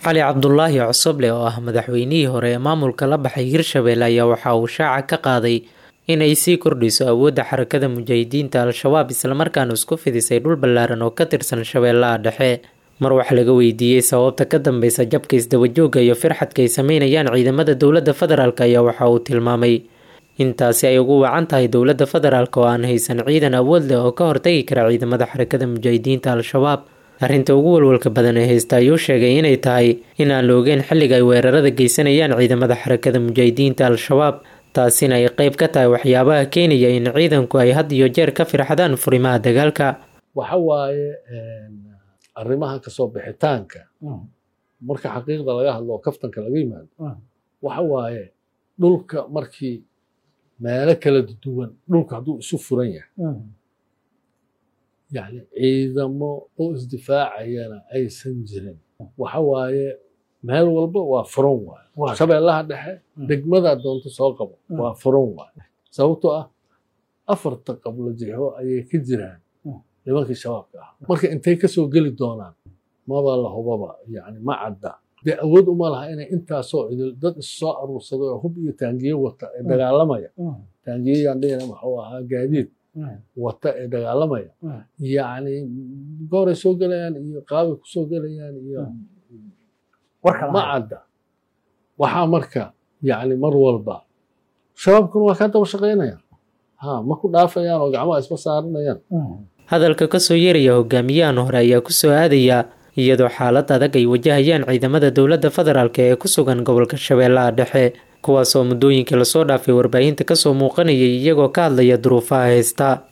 cali cabdulaahi cosoble oo ah madaxweynihii hore ee maamulka la baxay hirshabelle ayaa waxa uu shaaca ka qaaday in ay sii kordhiso awoodda xarakada mujaahidiinta al-shabaab islamarkaana isku fidisay dhul ballaaran oo ka tirsan shabeellaha dhexe mar wax laga weydiiyey sababta ka dambeysa jabka isdabajooga iyo firxadka ay sameynayaan ciidamada dowladda federaalk ayaa waxa uu tilmaamay intaasi ay ugu wacan tahay dowladda federaalk oo aan haysan ciidan awood leh oo ka hortagi kara ciidamada xarakada mujaahidiinta al-shabaab arrinta ugu walwalka badan ee haysta ayuu sheegay inay tahay in aan la ogeyn xilliga ay weerarada geysanayaan ciidamada xarakada mujaahidiinta al-shabaab taasina ay qeyb ka tahay waxyaabaha keenaya in ciidanku ay had iyo jeer ka firxadaan furimaha dagaalka waxa waaye arrimaha kasoo bixitaanka marka xaqiiqda laga hadlo oo kaftanka laga yimaado waxa waaye dhulka markii meelo kala duwan dhulka hadduu isu furan yahay yani ciidamo oo isdifaacayana aysan jirin waxa waaye meel walba waa furan waaye shabeellaha dhexe degmadaa doonto soo qabo waa furan waaye sababtoo ah afarta qablo jixo ayay ka jiraan nimankii shabaabka ah marka intay kasoo geli doonaan maba la hubaba yani ma cadda dee awood uma laha inay intaasoo idil dad issoo aruursaday oo hub iyo taangiye wata ee dagaalamaya taangiyeyaan dhihina muxuu ahaa gaadiid wata ee dagaalamaya yani gooray soo gelayaan iyo qaabay kusoo gelayaan iyo ma cadda waxaa marka yani mar walba shabaabkuna waa kaa daba shaqaynayaan ha ma ku dhaafayaan oo gacmaha isma saaranayaan hadalka kasoo yeeraya hogaamiyahan hore ayaa kusoo aadaya iyadoo xaalad adag ay wajahayaan ciidamada dowladda federaalk ee ku sugan gobolka shabeellaha dhexe kuwaas oo muddooyinkii lasoo dhaafay warbaahinta kasoo muuqanayay iyagoo ka hadlaya duruufaha haysta